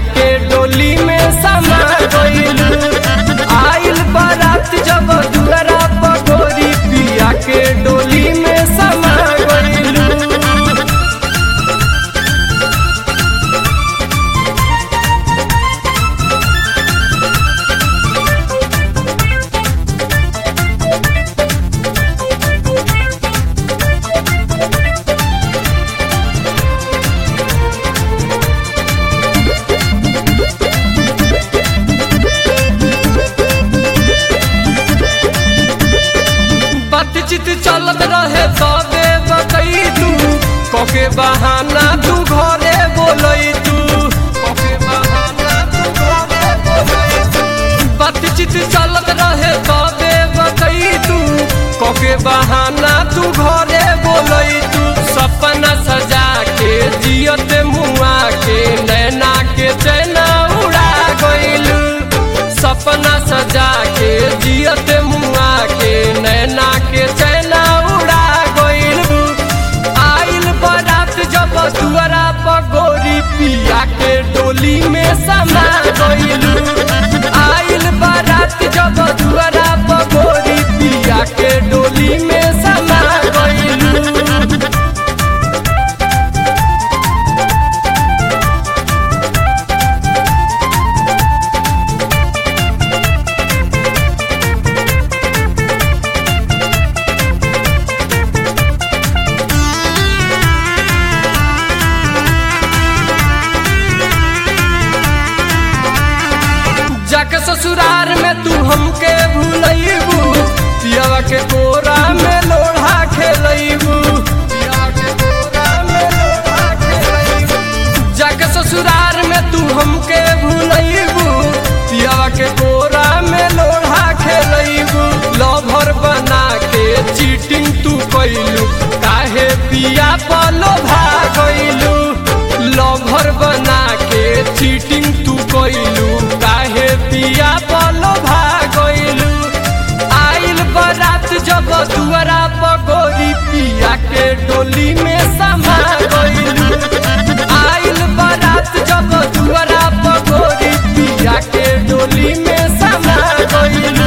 के डोली में समा गइलू आइल बारात जब दुआरा पगोरी पिया के डोली में समा गइलू बातचीत चलत रहे तबे बतई तू कके बहाना तू घरे बोलई तू कके बहाना तू घरे बोलई तू बातचीत चलत रहे तबे बतई तू कके बहाना तू घरे बोलई तू सपना सजा के जियत मुआ के नैना के चैना उड़ा गइलू सपना सजा के जियत मुआ के नैना के चैना उड़ा गइल आइल बारात जब दुआरा पगोरी पिया के डोली में समा गइल आइल बारात जब दुआरा पगोरी पिया के डोली में समा गइल जाके ससुरार में तू हमके भूलैबू पियावा के कोरा में लोढ़ा खेलैबू पियावा के कोरा में लोढ़ा खेलैबू जाके ससुरार में तू हमके भूलैबू पियावा के कोरा में लोढ़ा खेलैबू लभर बना के चीटिंग तू कैलू काहे पिया पलो भागैलू लभर बना के चीटिंग तू कैलू काहे पिया पलो भागैलू आइल बारात जब दुआरा पगोरी पिया के डोली में समा गइलू आइल बारात जब दुआरा पगोरी पिया के डोली में समा गइलू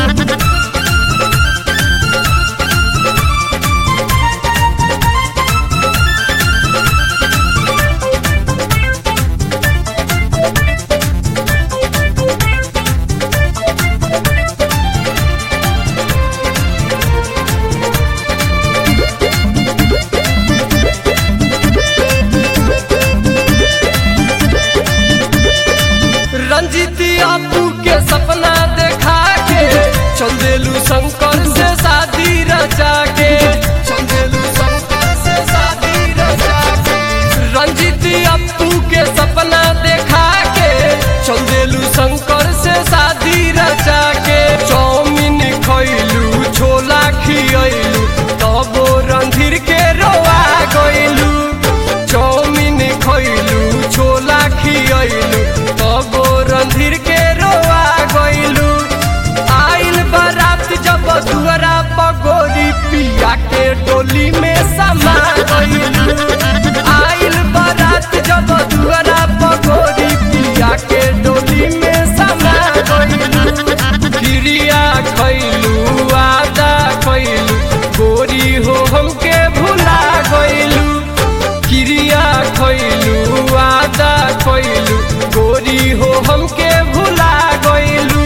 रंजीती आपू के सपना देखा के चंदेलू शंकर से शादी रचा के चंदेलू शंकर से शादी रचा के रंजीती अपू के सपना देखा के चंदेलू शंकर से शादी रचा के चौमिन खैलू छोला खियलू तबो रणधीर के रोआ गइलू चौमिन खैलू छोला खियलू तबो रणधीर के रोआ गइलू आइल बारात जब दुआरा पगोरी पिया के डोली में समा गइलू आइल बारात जब दुआरा पगोरी पिया के डोली में समा गइलू क्रिया खैलू आदा खैलू गोरी हो हमके भुला गइलू क्रिया खैलू आदा खैलू गोरी हो हमके भुला गइलू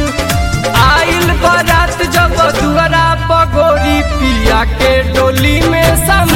आइल बारात जब दुआरा पगोरी पिया के डोली में समा